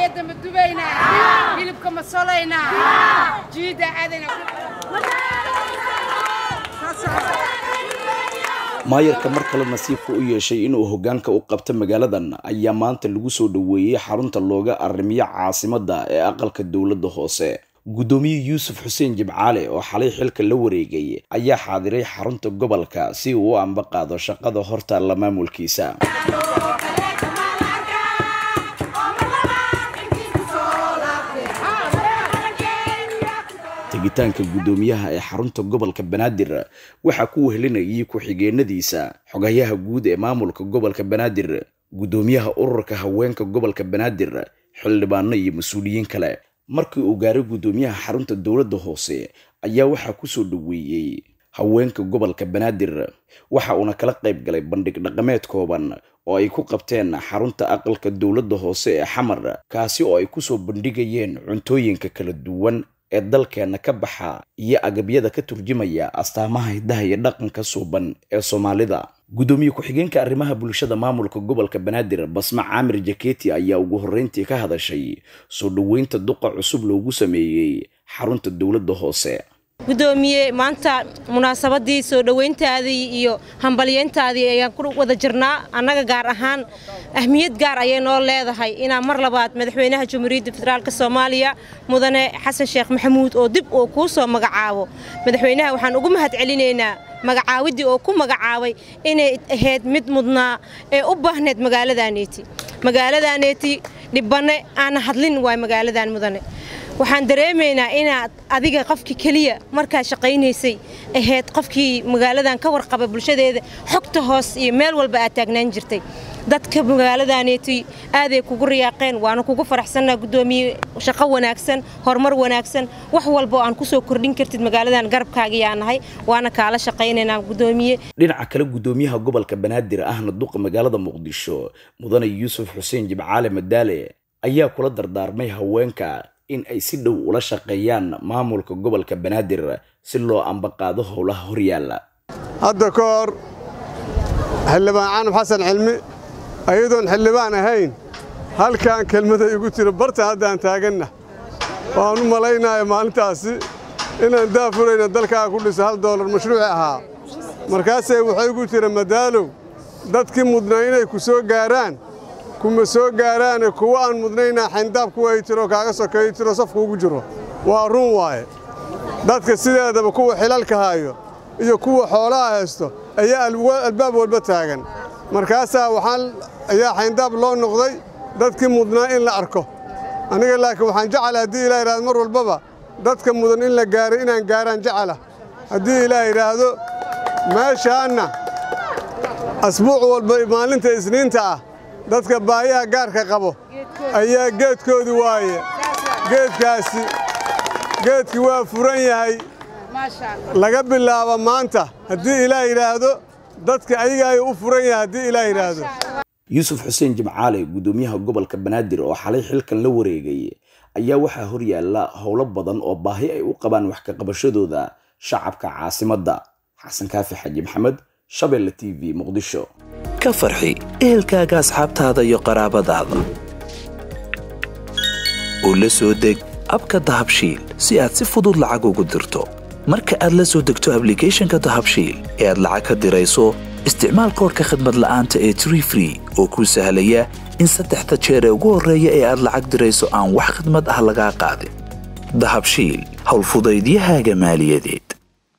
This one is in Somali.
keeda ma dubaynaa hilibka ma solaynaa jiida aadayna maayarka mar kale nasiibka u yeeshay inuu hoggaanka u qabto magaaladan ayaa maanta lagu soo dhoweeyey xarunta looga arrimiyo caasimadda ee aqalka dowladda hoose guddoomiye yuusuf xuseen jimcaale oo xalay xilka la wareegay ayaa xaadiray xarunta gobolka si uu u ambaqaado shaqada hortaalla maamulkiisa tegitaanka guddoomiyaha ee xarunta gobolka banaadir waxaa ku wehelinayay ku-xigeenadiisa xogayaha guud ee maamulka gobolka banaadir guddoomiyaha ururka haweenka gobolka banaadir xildhibaano iyo mas-uuliyiin kale markii uu gaaray guddoomiyaha xarunta dowladda hoose ayaa waxaa kusoo dhoweeyey haweenka gobolka banaadir waxa uuna kala qayb galay bandhig dhaqameed kooban oo ay ku qabteen xarunta aqalka dowladda hoose ee xamar kaasi oo ay kusoo bandhigayeen cuntooyinka kala duwan ee dalkeenna ka baxa iyo agabyada ka turjumaya astaamaha hiddaha iyo dhaqanka suuban ee soomaalida guddoomiye ku-xigeenka arrimaha bulshada maamulka gobolka banaadir basma caamir jaketi ayaa ugu horreyntii ka hadashay soo dhoweynta duqa cusub loogu sameeyey xarunta dowladda hoose gudoomiye maanta munaasabadii soo dhoweyntaadii iyo hambalyeyntaadii ayaan ku wada jirnaa annaga gaar ahaan ahmiyad gaar ayay noo leedahay inaan mar labaad madaxweynaha jamhuuriyadda federaalk soomaaliya mudane xasan sheekh maxamuud oo dib uu kuu soo magacaabo madaxweynaha waxaan ugu mahad celinaynaa magacaawiddii oo ku magacaabay inay ahayd mid mudnaa ee u baahneed magaaladaneeti magaaladaneeti dhibbanne aana hadlin waay magaaladan mudane waxaan dareemaynaa inaad adiga qofkii keliya markaad shaqaynaysay ahayd qofkii magaaladan ka warqaba bulshadeeda xogta hoos iyo meel walba aad taagnaan jirtay dadka magaaladaneeti aaday kugu riyaaqeen waana kugu faraxsannaa guddoomiye shaqo wanaagsan horumar wanaagsan wax walboo aan kusoo kordhin kartid magaaladan garabkaagiyaa nahay waana kaala shaqaynaynaa guddoomiye dhinaca kale guddoomiyaha gobolka banaadir ahna duqa magaalada muqdisho mudane yuusuf xuseen jimcaale madaale ayaa kula dardaarmay haweenka in ay si dhow ula shaqeeyaan maamulka gobolka banaadir si loo ambaqaado howlaha horyaalla hadda ka hor xildhibaan canab xasan cilmi ayadoon xildhibaan ahayn halkan kelmada igu tiro barta haddaan taaganna waan u malaynaya maalintaasi inaan daafurayna dalkaa ku dhiso hal doolar mashruuci ahaa markaasee waxay igu tiri madaalow dadkii mudnaa inay ku soo gaaraan kuma soo gaaraane kuwa aan mudnaynaa xayndaab kuwa ay tiro kaaga sokeeyo tiro safku ugu jiro waa run waaye dadka sideedaba kuwa xilalka haayo iyo kuwa xoolaha haysto ayaa albaab walba taagan markaasaa waxaan ayaa xayndaab loo noqday dadkii mudnaa in la arko aniga laakiin waxaan jecela haddii ilaah yidhahdo mar walbaba dadka mudan in la gaaray inaan gaaraan jecela haddii ilaah yidhaahdo meeshaanna asbuuc walba maalinta isniinta ah dadka baayaha gaarka qabo ayaa geedkoodu waaye geedkaasi geedkii waa furan yahay laga bilaabo maanta haddii ilaah yidhaahdo dadka ayaga ayuu u furan yahay haddii ilaah yidhaahdo yuusuf xuseen jimcaale guddoomiyaha gobolka banaadir oo xalay xilkan la wareegay ayaa waxaa horyaalla howlo badan oo baahi ay u qabaan wax ka qabashadooda shacabka caasimadda xasan kaafi xaji maxamed shabeelle t v muqdisho ka farxi ehelkaaga asxaabtaada iyo qaraabadaada oo la soo deg abka dahabshiil si aad si fudud lacag ugu dirto marka aad la soo degto ablicathonka dahabshiil ee aad lacag ka dirayso isticmaal koorka khadmad la'aanta ee tree free oo kuu sahlaya in saddexda jeer ee ugu horreeya ee aad lacag dirayso aan wax khidmad ah lagaa qaadin dahabshiil howlfudaydiyahaaga maaliyadeed